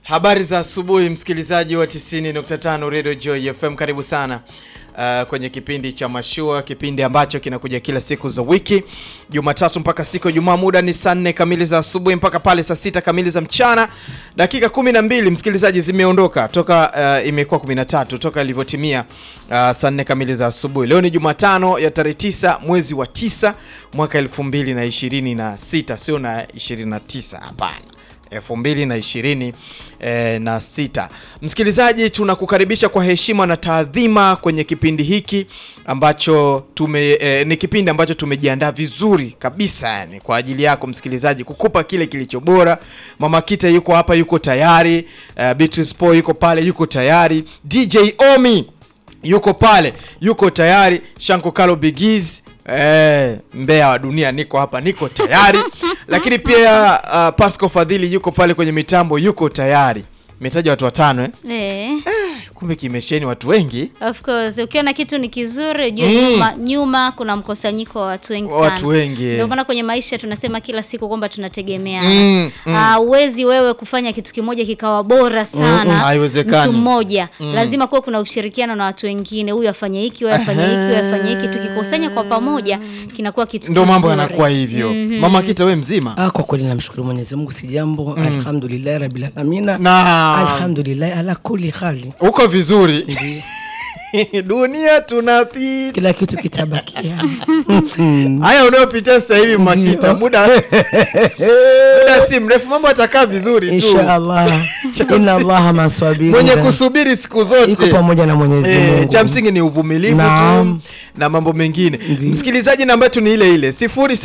Habari za asubuhi msikilizaji wa 90.5 Radio Joy FM, karibu sana uh, kwenye kipindi cha Mashua, kipindi ambacho kinakuja kila siku za wiki, Jumatatu mpaka siku ya Ijumaa. Muda ni saa nne kamili za asubuhi mpaka pale saa sita kamili za mchana. Dakika kumi na mbili msikilizaji, zimeondoka toka uh, imekuwa 13 toka ilivyotimia uh, saa nne kamili za asubuhi. Leo ni Jumatano ya tarehe 9 mwezi wa 9 mwaka 2026, sio na 29, hapana elfu mbili na ishirini eh, na sita. Msikilizaji, tunakukaribisha kwa heshima na taadhima kwenye kipindi hiki ambacho tume eh, ni kipindi ambacho tumejiandaa vizuri kabisa yani kwa ajili yako msikilizaji, kukupa kile kilicho bora. Mama Kita yuko hapa, yuko tayari. Eh, Beatrice Po yuko pale, yuko tayari. DJ Omi yuko pale, yuko tayari. Shanko Kalo Bigiz Eh, mbea wa dunia niko hapa, niko tayari lakini pia uh, Pasco Fadhili yuko pale kwenye mitambo, yuko tayari. Imetaja watu watano eh? Eh, Kumbe kimesheni watu wengi, of course ukiona kitu ni kizuri ujue Mm. nyuma, nyuma kuna mkusanyiko wa watu wengi sana. watu wengi Ndio maana kwenye maisha tunasema kila siku kwamba tunategemeana. Mm, mm. Ah, huwezi wewe kufanya kitu kimoja kikawa bora sana Mm, mm, haiwezekani. mtu mmoja lazima kuwa kuna ushirikiano na watu wengine, huyu afanye hiki, huyu afanye hiki, huyu afanye hiki. Tukikusanya kwa pamoja kinakuwa kitu ndio mambo kizuri. yanakuwa hivyo. Mama Kita, we mzima Ah, kwa kweli namshukuru Mwenyezi Mungu si jambo. Alhamdulillah rabbil alamina. na Alhamdulillah ala kulli hali. uko vizuri dunia tunapita Kila kitu kitabakia. haya unayopitia sasa hivi Mama Ndio. Kita, muda muda si mrefu mambo atakaa vizuri tu. Insha Allah. Inna Allah maswabiri. Mwenye kusubiri siku zote iko pamoja na Mwenyezi Eh, Mungu. cha msingi ni uvumilivu tu Naam. na mambo mengine. Ndiyo. Msikilizaji, namba yetu ni ile ile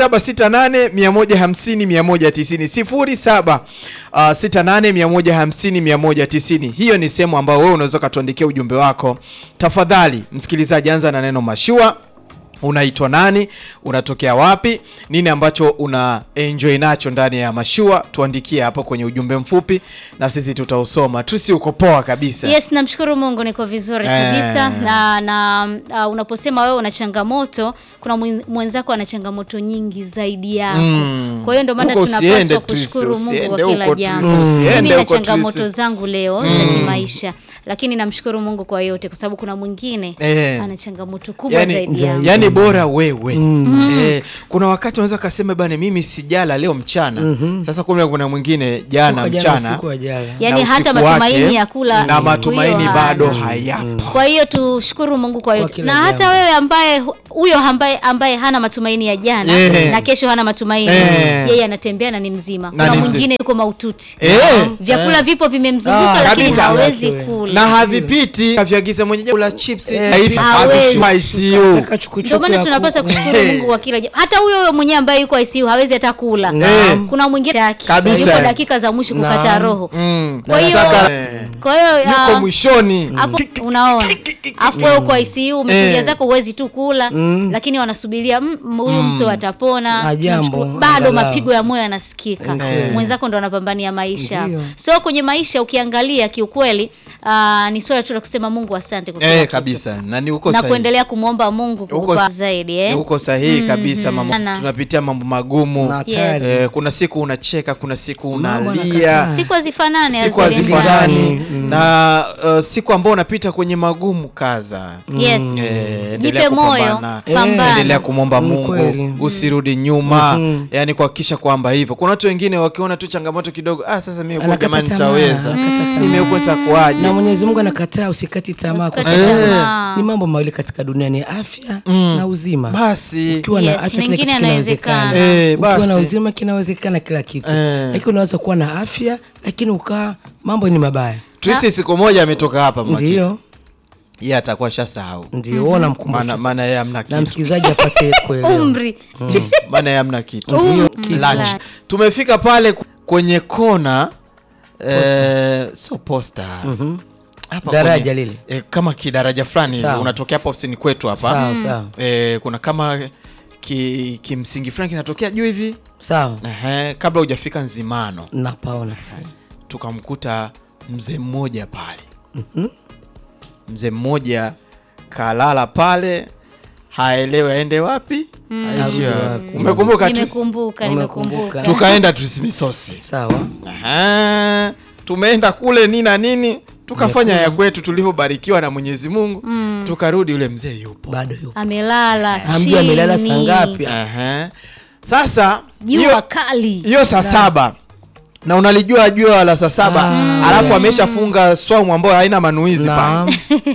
0768 150 190 07 uh, 68 150 190. Hiyo ni sehemu ambayo wewe unaweza ukatuandikia ujumbe wako. Tafadhali msikilizaji, anza na neno mashua unaitwa nani unatokea wapi nini ambacho una enjoy nacho ndani ya mashua tuandikie hapo kwenye ujumbe mfupi na sisi tutausoma tusi uko poa kabisa Yes, namshukuru Mungu niko vizuri Eh. kabisa na, na uh, unaposema wewe una changamoto, kuna mwen- mwenzako ana changamoto nyingi zaidi yako. Mm. Kwa hiyo ndio maana Huko usiende, tunapaswa Trisi, kushukuru Mungu usiende kwa kila huko, jambo. Trisi, usiende Mimi na huko, changamoto Trisi. zangu leo za kimaisha, lakini namshukuru Mungu kwa yote, kwa sababu kuna mwingine Eh. ana changamoto kubwa yani, zaidi yangu. yani bora wewe eh, kuna wakati unaweza kasema bana mimi sijala leo mchana sasa kumbe kuna mwingine jana Toka jana mchana usiku wa jana. Yani na hata usiku matumaini wake, ya kula na siku matumaini hiyo bado hana. hayapo Kwa hiyo tushukuru Mungu kwa yote, kila na hata jambo. wewe ambaye huyo ambaye ambaye hana matumaini ya jana Eh. na kesho hana matumaini Eh. yeye anatembea na ni mzima. Na Kuna ni mzima. mwingine yuko maututi Eh. vyakula vipo vimemzunguka, Ah, lakini kabisa. hawezi Wewe. kula. na havipiti avyagiza mwenye kula chips Eh, haifi hawezi. havishwa ICU Taka chukuchuku Ndio maana ya tunapaswa kuku. kushukuru Eh. Mungu kwa kila jambo. Hata huyo huyo mwenyewe ambaye yuko ICU hawezi hata kula. Naam. Kuna mwingine taki. Kabisa. yuko dakika za mwisho kukata Naam. roho. Mm. Kwa hiyo Saka- eh, kwa hiyo yuko ah, mwishoni hapo unaona afu wewe uko ICU umetulia Eh. zako huwezi tu kula lakini wanasubiria mm, mm, huyu mtu atapona Ah, jambo, Tunamshukuru. bado angalau. mapigo ya moyo yanasikika Eh. mwenzako ndo anapambania maisha Ndio. so kwenye maisha ukiangalia kiukweli ah, ni swala tu la kusema Mungu asante kwa kila eh, kitu. kabisa na ni uko na sahihi. kuendelea kumwomba Mungu Uko kukupa s- zaidi eh? uko sahihi kabisa mama Sana. tunapitia mambo magumu Na Yes. hatari. eh, kuna siku unacheka kuna siku Mambo unalia yanakataa. siku hazifanani siku hazilingani. hazifanani na uh, siku ambao unapita kwenye magumu kaza yes Eh, endelea jipe moyo kupambana. Eh, pambana endelea kumwomba Ni Mungu kweli. usirudi nyuma Mhm. yani kuhakikisha kwamba hivyo kuna watu wengine wakiona tu changamoto kidogo ah sasa mimi huko Anakata jamani tamaa, nitaweza anakata tamaa. mimi huko nitakuwaje Na Mwenyezi Mungu anakataa usikati tamaa kwa Usikate sababu tamaa. ni mambo mawili katika dunia ni afya na uzima. basi Ukiwa Yes, na afya kila mengine kitu yanawezekana. kinawezekana. Eh, Ukiwa na basi. uzima kinawezekana kila kitu. Eh. Lakini unaweza kuwa na afya lakini ukaa mambo ni mabaya. Tracy siku moja ametoka hapa Makita. Ndio. yeye atakuwa shasahau Ndio wewe unamkumbusha. maana maana sasa. yeye hamna Na kitu msikilizaji apate kuelewa. umri Mm, maana yeye hamna kitu Ndio. lunch Lunch. tumefika pale kwenye kona eh, sio posta hapa Daraja kwenye- lile. eh, kama kidaraja fulani hivi Sawa. unatokea hapa ofisini kwetu hapa Sawa sawa. eh, kuna kama ki, kimsingi fulani kinatokea juu hivi Sawa. Ehe, kabla hujafika Nzimano Napaona. tukamkuta mzee mmoja pale mzee mmoja kalala pale haelewi aende wapi aishi Arudi wapi. wapi. umekumbuka tu nimekumbuka Umekumbuka. nimekumbuka tukaenda tusimisosi Sawa. Aha. tumeenda kule nini na nini tukafanya ya kwetu tulivyobarikiwa na Mwenyezi Mungu tukarudi, yule mzee yupo. bado yupo amelala Hamjui amelala saa chini. ngapi Ehe. Sasa Jua hiyo- kali. hiyo saa saba na unalijua jua la saa saba alafu ameshafunga swamu ambayo haina manuizi pale Naam.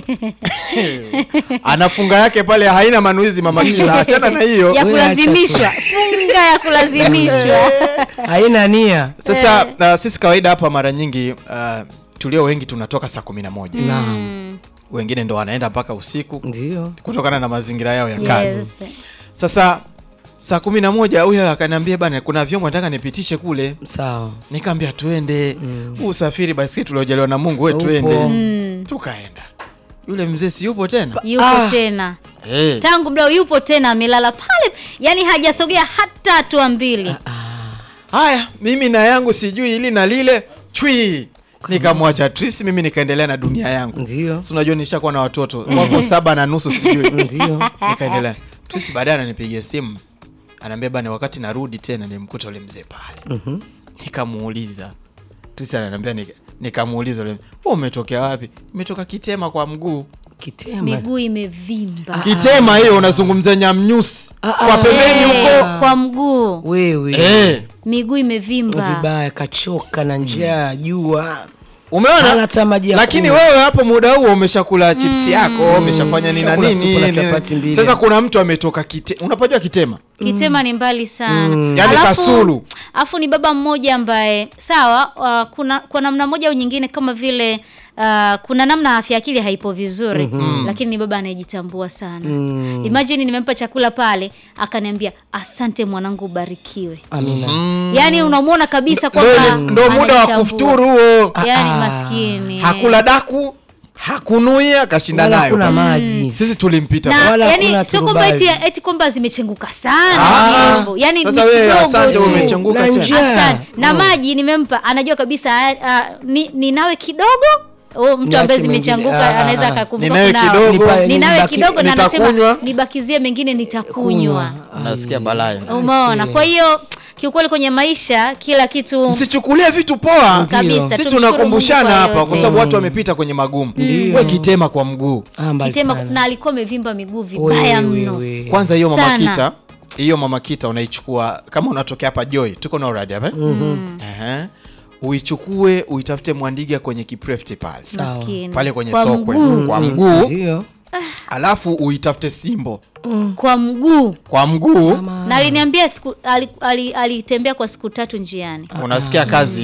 anafunga yake pale haina manuizi mama kita achana na hiyo ya Wewe acha tu. kulazimishwa funga ya kulazimishwa haina nia sasa uh, sisi kawaida hapa mara nyingi uh, tulio wengi tunatoka saa kumi na moja Mm, wengine ndo wanaenda mpaka usiku ndio kutokana na mazingira yao ya kazi yes. sasa saa kumi na moja huyo akaniambia bana kuna vyombo nataka nipitishe kule sawa nikaambia tuende mm. usafiri basi tuliojaliwa na mungu we Upo. tuende Mm, tukaenda yule mzee si yupo tena yupo Ah. tena hey. tangu mdao yupo tena amelala pale yani hajasogea hata hatua mbili haya mimi na yangu sijui ili na lile chui nikamwacha Tris mimi nikaendelea na dunia yangu ndio si unajua nishakuwa na watoto wako saba na nusu sijui ndio nikaendelea Tris baadaye ananipigia simu anaambia bana wakati narudi tena nimkuta ule mzee pale Mhm. nikamuuliza Tris ananiambia nika- nikamuuliza ule wewe umetokea wapi imetoka kitema kwa mguu kitema miguu imevimba kitema hiyo unazungumzia nyamnyusi Ah, kwa ah. pembeni Eh, huko kwa mguu wewe eh miguu imevimba vibaya kachoka na njaa jua umeona Hana hata maji ya lakini kunywa. wewe hapo muda huo umeshakula chips yako umeshafanya nini na Ushakula nini supu na nini. chapati mbili. sasa kuna mtu ametoka kite unapajua kitema kitema ni mbali sana Yaani Kasulu. alafu ni baba mmoja ambaye sawa uh, kuna kwa namna moja au nyingine kama vile uh, kuna namna afya akili haipo vizuri lakini ni baba anayejitambua sana Mm. imagine nimempa chakula pale akaniambia asante mwanangu ubarikiwe amina yaani unamwona kabisa ndo, kwamba ndo muda wa anajitambua. kufuturu huo yaani Ah, maskini hakula daku hakunuia kashinda wala nayo kuna maji sisi tulimpita na Wala yani hakuna sio kwamba eti, turubai. eti kwamba zimechenguka sana Ah, vyombo yani sasa ni wewe kidogo asante tu. umechenguka Na tena njia. Asante. na Mm. maji nimempa anajua kabisa ah, ni, ninawe kidogo Oh, mtu Niache ambaye mengine. zimechanguka Ah, anaweza ah, ah. akakumbuka Ninawe kunawa. kidogo. Nipa- ninawe nibaki- kidogo na anasema nitakunywa. nibakizie mengine nitakunywa nasikia balaa umeona kwa hiyo kiukweli kwenye maisha kila kitu msichukulie vitu poa kabisa sisi tumshukuru tunakumbushana Mungu kwa hapa kwa yote. sababu watu wamepita kwenye magumu we kitema kwa mguu Ah, mbali kitema sana. na alikuwa amevimba miguu vibaya Wewe, mno wewe. kwanza hiyo mama Sana. kita hiyo mama kita unaichukua kama unatokea hapa joy tuko na uradi hapa Ehe. uichukue uitafute mwandiga kwenye kiprefti pale maskini pale kwenye kwa sokwe mguu kwa mguu ndio alafu uitafute simbo kwa mguu kwa mguu na aliniambia siku- ali- ali- alitembea kwa siku tatu njiani unasikia kazi